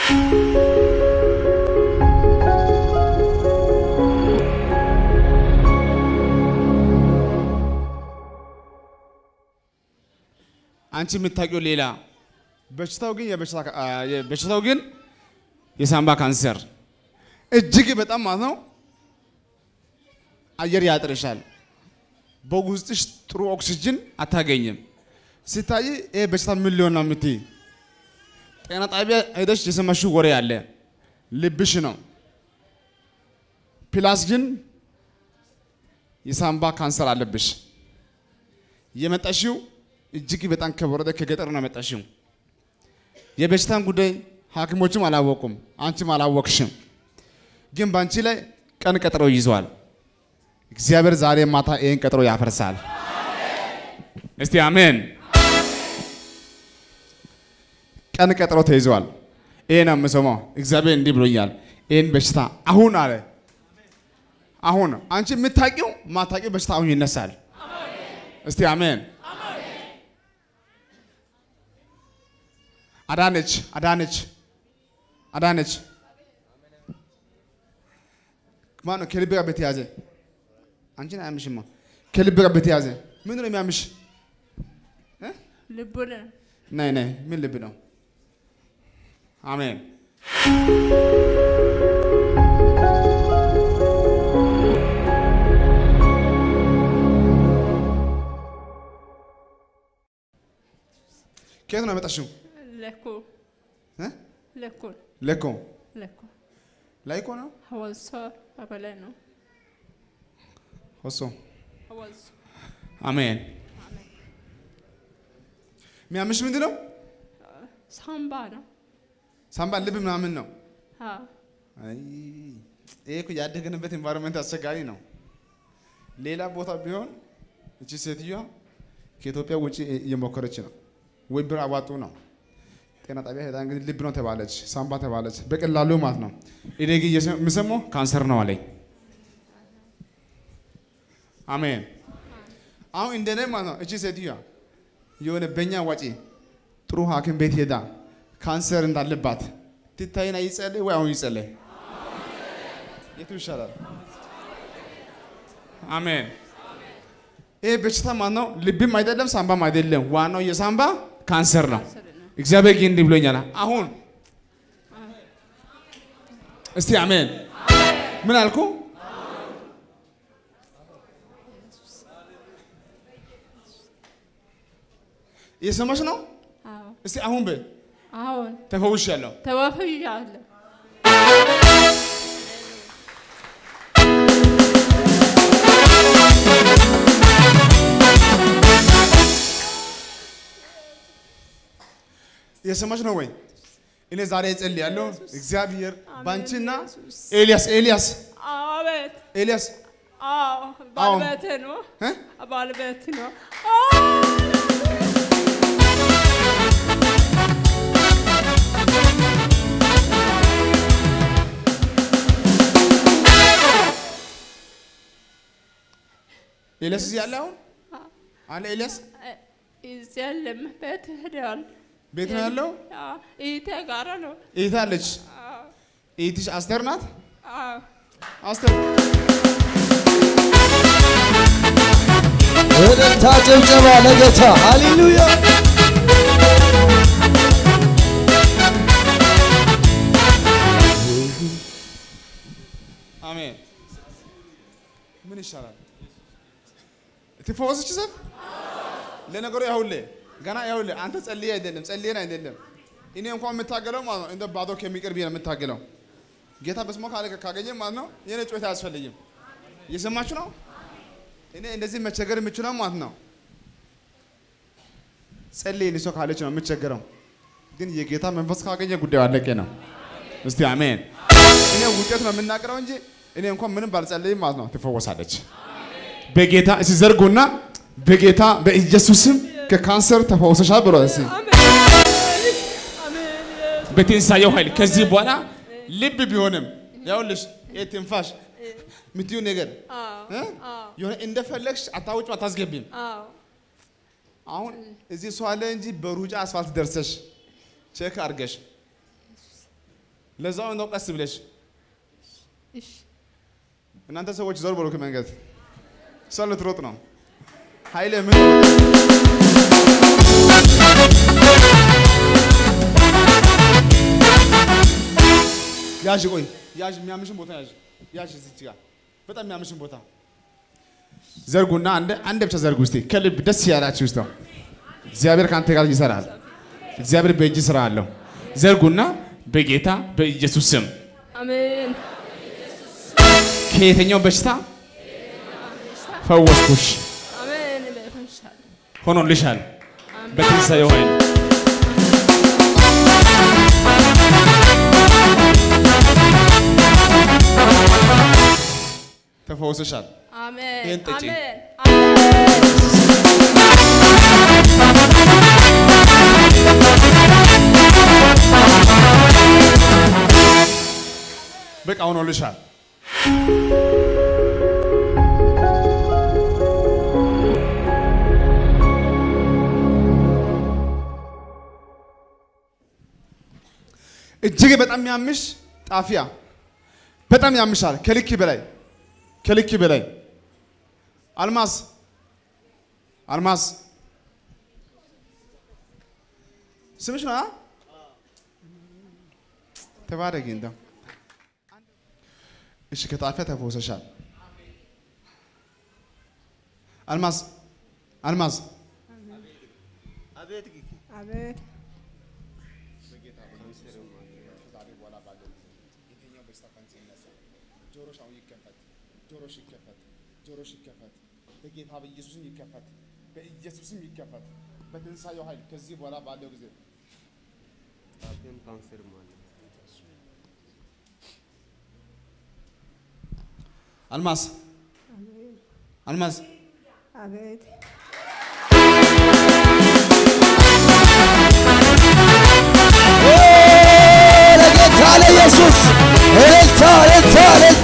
አንቺ የምታውቂው ሌላ በሽታው ግን የበሽታ- አ፣ በሽታው ግን የሳምባ ካንሰር እጅግ በጣም ማለት ነው አየር ያጥርሻል። በውስጥሽ ጥሩ ኦክሲጅን አታገኝም። ሲታይ ይህ በሽታ ምን ሊሆን ነው የምትይ? ጤና ጣቢያ ሄደሽ የሰማሽው ወሬ አለ፣ ልብሽ ነው። ፕላስ ግን የሳምባ ካንሰር አለብሽ። የመጣሽው እጅግ በጣም ከወረደ ከገጠር ነው የመጣሽው። የበሽታን ጉዳይ ሐኪሞችም አላወቁም፣ አንቺም አላወቅሽም። ግን በአንቺ ላይ ቀን ቀጠሮ ይዟል። እግዚአብሔር ዛሬ ማታ ይህን ቀጠሮ ያፈርሳል። እስቲ አሜን። ቀን ቀጠሮ ተይዟል። ይሄን ነው የምሰማው። እግዚአብሔር እንዲህ ብሎኛል። ይህን በሽታ አሁን አለ አሁን አንቺ የምታውቂው ማታውቂው በሽታ አሁን ይነሳል። እስቲ አሜን። አዳነች አዳነች አዳነች ማነው ከልብ ጋር በተያዘ አንቺን አያምሽማ። ከልብ ጋር በተያዘ ምንድን ነው የሚያምሽ? ልቡን ነይ ነይ፣ ምን ልብ ነው? አሜን። ከየት ነው የመጣሽው? ለኩ እ? ለኩን ለኮ ለኩ ላይኮ ነው ሀዋሳ አበላ ነው ሆሶ ሀዋሳ አሜን። የሚያምሽ ምንድን ነው? ሳምባ ነው ሳምባ፣ ልብ ምናምን ነው። አ አይ ይሄ እኮ ያደግንበት ኤንቫይሮንመንት አስቸጋሪ ነው። ሌላ ቦታ ቢሆን እቺ ሴትዮዋ ከኢትዮጵያ ውጭ እየሞከረች ነው፣ ወይ ብር አዋጡ ነው። ጤና ጣቢያ ሄዳ እንግዲህ ልብ ነው ተባለች፣ ሳምባ ተባለች፣ በቀላሉ ማለት ነው። እኔ ግን እየሰ- የምሰማው ካንሰር ነው አለኝ። አሜን። አሁን እንደኔ ማለት ነው እቺ ሴትዮዋ የሆነ በእኛ ዋጪ ጥሩ ሐኪም ቤት ሄዳ ካንሰር እንዳለባት ትታይና ይጸልይ ወይ አሁን ይጸልይ? የቱ ይሻላል? አሜን። ይህ በሽታ ማን ነው? ልብም አይደለም ሳምባም አይደለም። ዋናው የሳምባ ካንሰር ነው። ስር ነው እግዚአብሔር ግን እንዲህ ብሎኛል። አሁን እስቲ አሜን። ምን አልኩ? እየሰማሽ ነው? አዎ እስቲ አሁን በይ አሁን ተፈውሻለሁ። ተወፍያለሁ እየሰማሽ ነው ወይ? እኔ ዛሬ እጸልያለሁ። እግዚአብሔር አሜን ባንቺና ኢየሱስ። ኤልያስ ኤልያስ አቤት ኤልያስ አዎ ባለቤቴ ነው እ? ባለቤቴ ነው ኤልያስ እዚህ ያለ አሁን አለ ኤልያስ እዚያ የለም ቤት ሄደዋል ቤት ነው ያለው። አዎ እህቴ ጋራ ነው እህት አለች። አዎ እህትሽ አስቴር ናት። አዎ አስቴር እልልታ ጭብጨባ ለጌታ ሃሌሉያ። አሜን። ምን ይሻላል? ትፈወስች ዘንድ ለነገሩ ያሁልህ ገና ያሁልህ አንተ ጸልዬ አይደለም ጸልዬን አይደለም እኔ እንኳን የምታገለው ማለት ነው እንደ ባዶ ከሚቀርብ ነው የምታገለው። ጌታ በስሞ ካለ ካገኘ ማለት ነው የኔ ጩኸት አያስፈልግም። እየሰማችሁ ነው? እኔ እንደዚህ መቸገር የምችለው ማለት ነው ጸልይ ልሶ ካለች ነው የምቸገረው። ግን የጌታ መንፈስ ካገኘ ጉዳዩ አለቀ ነው። እስቲ አሜን። እኔ ውጤት ነው የምናገረው እንጂ እኔ እንኳን ምንም ባልጸልይም ማለት ነው ትፈወሳለች። በጌታ እስቲ ዘርጉና በጌታ በኢየሱስም ከካንሰር ተፈውሰሻል ብሎ እስቲ አሜን አሜን በትንሳኤው ኃይል ከዚህ በኋላ ልብ ቢሆንም ያውልሽ ይሄ ትንፋሽ ምትዩ ነገር አዎ እ? አዎ የሆነ እንደፈለግሽ አታውጭም አታስገቢም። አዎ አሁን እዚህ ሰው አለ እንጂ በሩጫ አስፋልት ደርሰሽ ቼክ አድርገሽ ለዛው እንደው ቀስ ብለሽ እሺ እናንተ ሰዎች ዞር በሉ ከመንገድ ሰው ልትሮጥ ነው። ኃይሌ ምን ያዥ፣ ቆይ ያዥ፣ የሚያምሽን ቦታ ያዥ፣ ያዥ እዚች ጋር በጣም የሚያምሽን ቦታ ዘርጉና አንድ አንድ ብቻ ዘርጉ እስቲ ከልብ ደስ ያላችሁ ውስጥ እግዚአብሔር ከአንተ ጋር ይሰራል። እግዚአብሔር በእጅ ስራ አለው። ዘርጉና በጌታ በኢየሱስ ስም አሜን ከየትኛው በሽታ ፈወስኩሽ፣ አሜን በፈንሻል ሆኖልሻል በትንሣኤው ኃይል ተፈውሰሻል። አሜን ይህን ጠጪ። አሜን አሜን በቃ ሆኖልሻል። እጅግ በጣም ያምሽ ጣፊያ በጣም ያምሻል። ከልክ በላይ ከልክ በላይ አልማዝ አልማዝ ስምሽ ነው? አ? ተባረኪ እንደው እሺ ከጣፊያ ተፈውሰሻል። አልማዝ አልማዝ አቤት ጆሮሽ አሁን ይከፈት፣ ጆሮሽ ይከፈት፣ ጆሮሽ ይከፈት፣ በጌታ በኢየሱስም ይከፈት፣ በኢየሱስም ይከፈት፣ በትንሣኤው ኃይል ከዚህ በኋላ ባለው ጊዜ ጣፊያም ካንሰር ማለት አልማዝ አልማዝ አቤት ለጌታ ለኢየሱስ እልልታ እልልታ እልልታ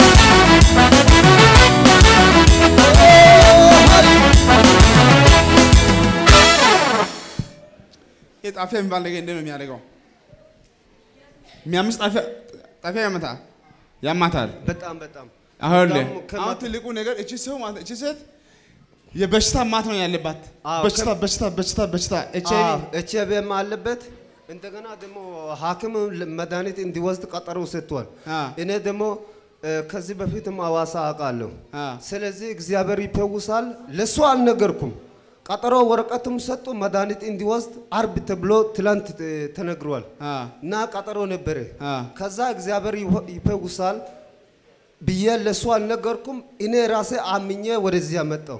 ይህ ጣፊያ የሚባል ነገር እንዴት ነው የሚያደርገው? የሚያምስ ጣፊያ ጣፊያ ያመታል ያማታል። በጣም በጣም አሁን በጣም ከማ- አሁን ትልቁ ነገር እቺ ሰው ማለት እቺ ሴት የበሽታ ማት ነው ያለባት። አዎ፣ በሽታ ከ- በሽታ በሽታ በሽታ ኤች አይ ቪ ኤች አይ ቪም አለበት። እንደገና ደግሞ ሐኪም መድኃኒት እንዲወስድ ቀጠሮ ሰጥቷል። አ እኔ ደግሞ እ፣ ከዚህ በፊትም አዋሳ አውቃለሁ። አ ስለዚህ እግዚአብሔር ይፈውሳል። ለሱ አልነገርኩም። ቀጠሮ ወረቀትም ሰጡ መድኃኒት እንዲወስድ አርብ ተብሎ ትላንት እ፣ ተነግሯል አ እና ቀጠሮ ነበረ። አ ከዛ እግዚአብሔር ይፈ- ይፈውሳል ብዬ ለሱ አልነገርኩም። እኔ ራሴ አምኜ ወደዚያ መጣሁ።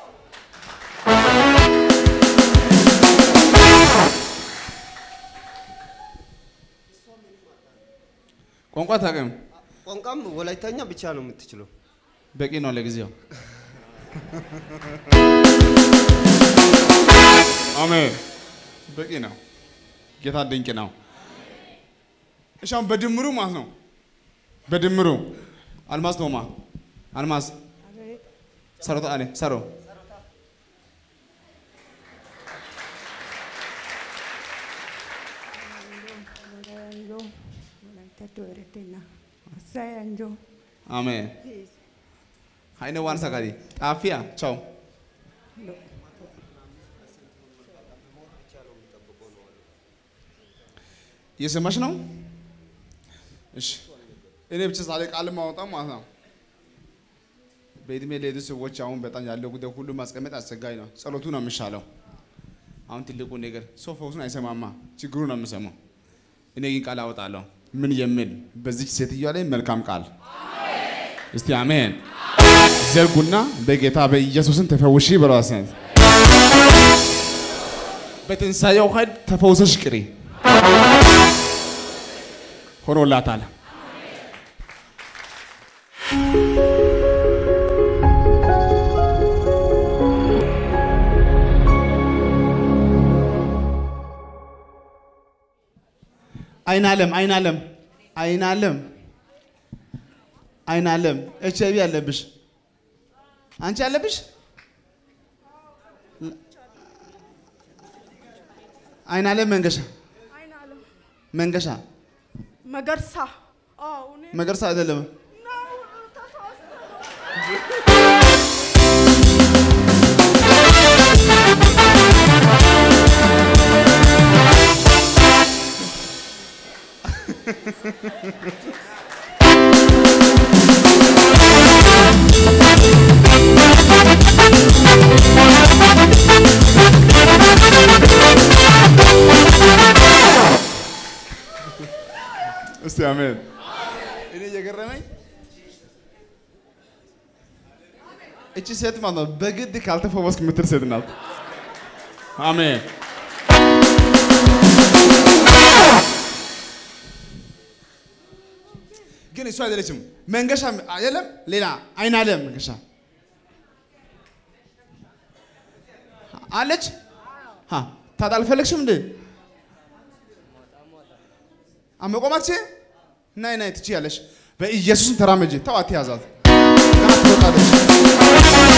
ቋንቋ ታውቅም? ቋንቋም ወላይተኛ ብቻ ነው የምትችለው። በቂ ነው ለጊዜው። አሜን። በቂ ነው። ጌታ ድንቅ ነው። እሺ አሁን በድምሩ ማለት ነው። በድምሩ አልማዝ ቶማ አልማዝ ሰሮታ አለ ሰሮ Anjo, Walaita Toeretina, Osai Anjo, አሜን። ሀይነ ዋን ሰጋዲ ጣፊያ ቻው እየሰማሽ ነው? እሺ እኔ ብቻ ዛሬ ቃል ማወጣ ማለት ነው። በእድሜ ለሄዱ ሰዎች አሁን በጣም ያለው ጉዳይ ሁሉ ማስቀመጥ አስቸጋሪ ነው። ጸሎቱ ነው የሚሻለው። አሁን ትልቁ ነገር ሰው ፈውሱን አይሰማማ፣ ችግሩ ነው የሚሰማው። እኔ ግን ቃል አወጣለሁ። ምን የሚል በዚች ሴትዮዋ ላይ መልካም ቃል እስቲ አሜን። ዘርጉና በጌታ በኢየሱስን ተፈውሺ በራስን በትንሣኤው ኃይል ተፈውሰሽ ቅሪ ሆኖላታል። አይን አለም አይን አለም አይን አለም አይን አለም ኤች አይ ቪ አለብሽ አንቺ አለብሽ አይን አለም መንገሻ መንገሻ መገርሳ አዎ እኔ መገርሳ አይደለም። እስቲ አሜን። እኔ እየገረመኝ እቺ ሴት ማለት ነው በግድ ካልተፈወስክ የምትል ሴት ናት። አሜን። ግን እሱ አይደለችም። መንገሻ አይደለም፣ ሌላ አይን አለም መንገሻ አለች። ሀ ታዲያ አልፈለግሽም እንዴ? አመቆማች ናይ ናይ ትችያለሽ። በኢየሱስም ተራመጂ። ተው አትያዛት። ገና ትወጣለች።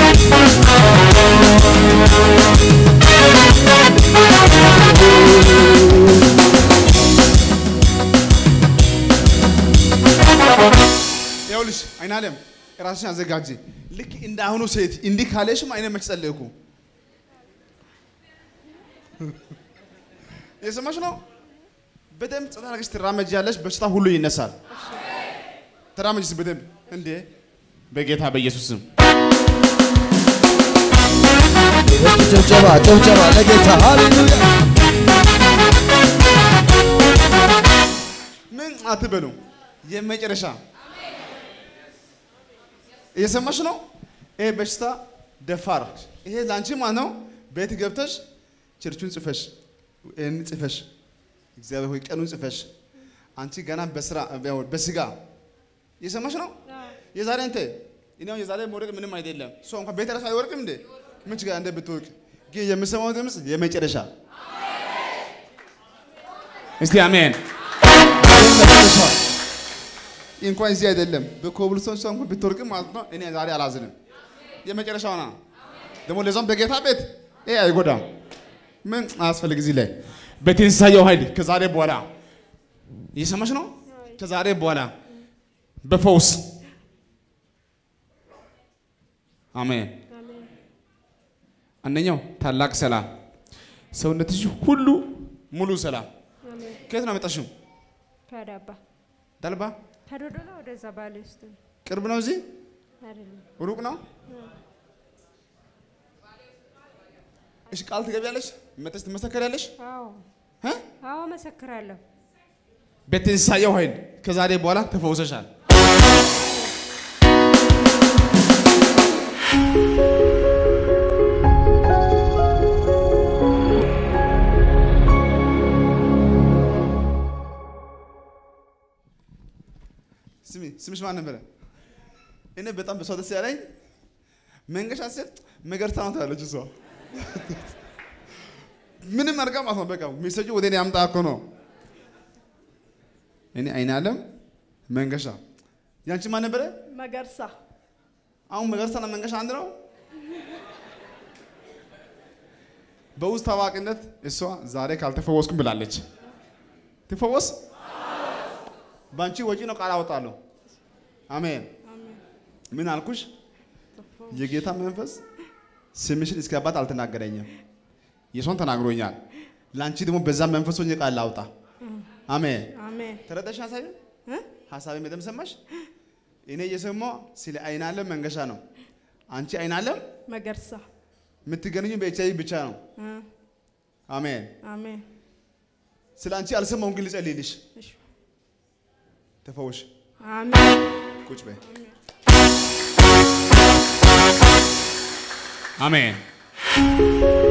ይኸውልሽ አይን አለም ራስሽን አዘጋጂ። ልክ እንደ አሁኑ ሴት እንዲህ ካለሽም አይነ መች ጸለይኩ የሰማሽ ነው። በደንብ ጸጥ አድርገሽ ትራመጃለሽ። በሽታ ሁሉ ይነሳል። ተራመጅስ በደንብ እንዴ! በጌታ በኢየሱስ ስም ጭብጨባ ጭብጨባ ለጌታ ሃሌሉያ። ምን አትበሉ። የመጨረሻ እየሰማሽ ነው። ይሄ በሽታ ደፋር፣ ይሄ ላንቺ ማለት ነው። ቤት ገብተሽ ቸርቹን ጽፈሽ ይህን ጽፈሽ እግዚአብሔር ሆይ ቀኑን ጽፈሽ አንቺ ገና በስራ በስጋ እየሰማሽ ነው። የዛሬ እንተ እኔ አሁን የዛሬ መውደቅ ምንም አይደለም። ሰው እንኳን ቤት ራሱ አይወርቅም እንዴ ምን ችግር እንደ ብትወርቅ ግን የምሰማው ድምፅ የመጨረሻ እስቲ አሜን። የመጨረሻ እንኳን እዚህ አይደለም በኮብልስቶን ሰው እንኳን ብትወርቅም ማለት ነው እኔ ዛሬ አላዝንም። የመጨረሻው ና ደግሞ ለዛም በጌታ ቤት ይሄ አይጎዳም። ምን አያስፈልግ እዚህ ላይ በትንሳኤው ኃይል ከዛሬ በኋላ እየሰማሽ ነው። ከዛሬ በኋላ በፈውስ አሜን። አንደኛው ታላቅ ሰላም፣ ሰውነትሽ ሁሉ ሙሉ ሰላም። ከየት ነው ያመጣሽው? ከዳባ ዳልባ ከዶዶላ ወደዛ ባሌ ውስጥ ነው ቅርብ ነው? እዚህ አይደለም ሩቅ ነው? እሺ ቃል ትገቢያለሽ? መተሽ ትመሰከሪያለሽ? አዎ እ? አዎ መሰክራለሁ በትንሳኤው ኃይል ከዛሬ በኋላ ተፈውሰሻል። ስሚ ስምሽ ማን ነበረ? እኔ በጣም በሷ ደስ ያለኝ መንገሻ ስል መገርታ ነው ትላለች እሷ። ምንም አድርጋ ማለት ነው በቃ ሜሴጁ ወደ እኔ አምጣ እኮ ነው። እኔ አይን አለም መንገሻ ያንቺ ማን ነበረ? መገርሳ አሁን መገርሳና መንገሻ አንድ ነው። በውስጥ ታዋቂነት እሷ ዛሬ ካልተፈወስኩም ብላለች። ትፈወስ በአንቺ ወጪ ነው ቃል አወጣለሁ። አሜን። ምን አልኩሽ? የጌታ መንፈስ ስምሽን እስከ አባት አልተናገረኝም። የሷን ተናግሮኛል። ለአንቺ ደግሞ በዛ መንፈስ ሆኜ ቃል ላውጣ። አሜን። አሜን ተረዳሽ ሀሳቤ? እ? ሀሳቤ በደምብ ሰማሽ? እኔ እየሰማሁ ስለ አይናለም መንገሻ ነው። አንቺ አይናለም መገርሳ የምትገናኙ በኤች አይ ቪ ብቻ ነው። እ፣ አሜን። አሜን ስለ አንቺ አልሰማሁም፣ ግን ልጸልይልሽ። እሺ ተፈወሽ። አሜን ቁጭ በይ። አሜን።